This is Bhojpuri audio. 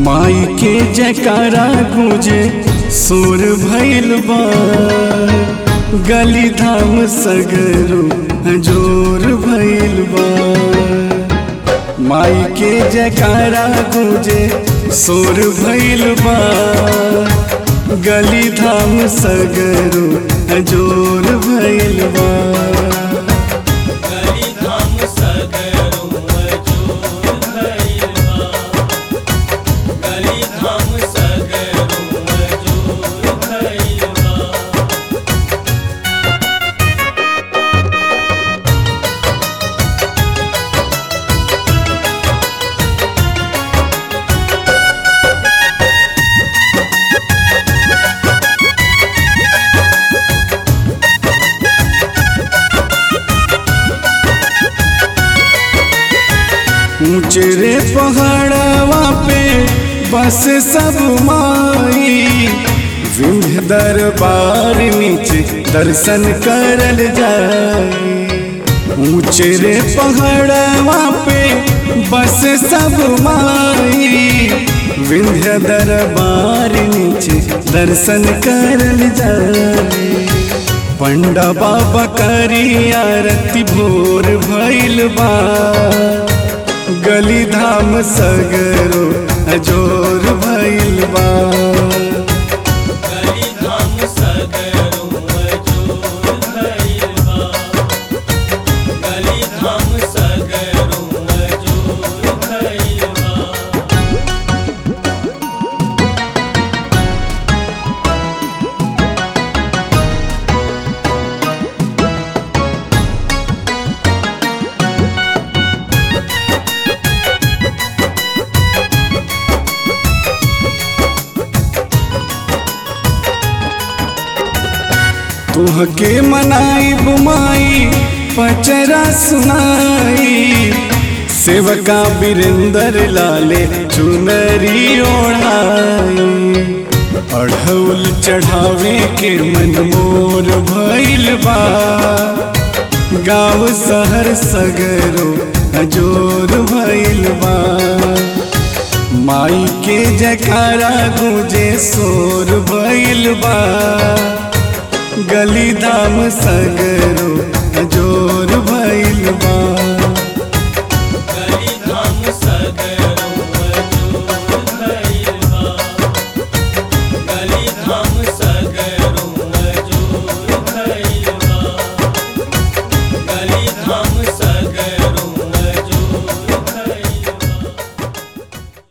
माई के जयकारा गूंजे सुर भैल बा गली धाम सगरो जोर भैल बा माई के जयकारा गूंजे सुर भैल बा गली धाम सगरो जोर भैल बा गली धाम सगरो मजूर भइल बा गली धाम सगरो मजूर भइल बा ऊंचे रे पहाड़वा पे बस सब माई विंध्य दरबार नीचे दर्शन करल जाए ऊंचे रे पहाड़वा पे बस सब माई विंध्य दरबार नीचे दर्शन करल जाए पंडा बाबा करी आरती भोर भैल बा गली धाम सगरो अजोर भैल बा गली धाम सगरो मजूर भइल बा गली धाम सगरो मजूर भइल बा तुहके मनाई बुमाई पचरा सुनाई सेवका बिरेंदर लाले चुनरी ओढ़ाई अढ़ौल चढ़ावे के मन मोर भैल बा गाँव शहर सगरो अजोर भैल बा माई के जयकारा गूंजे सोर भैल बा गली धाम सगरो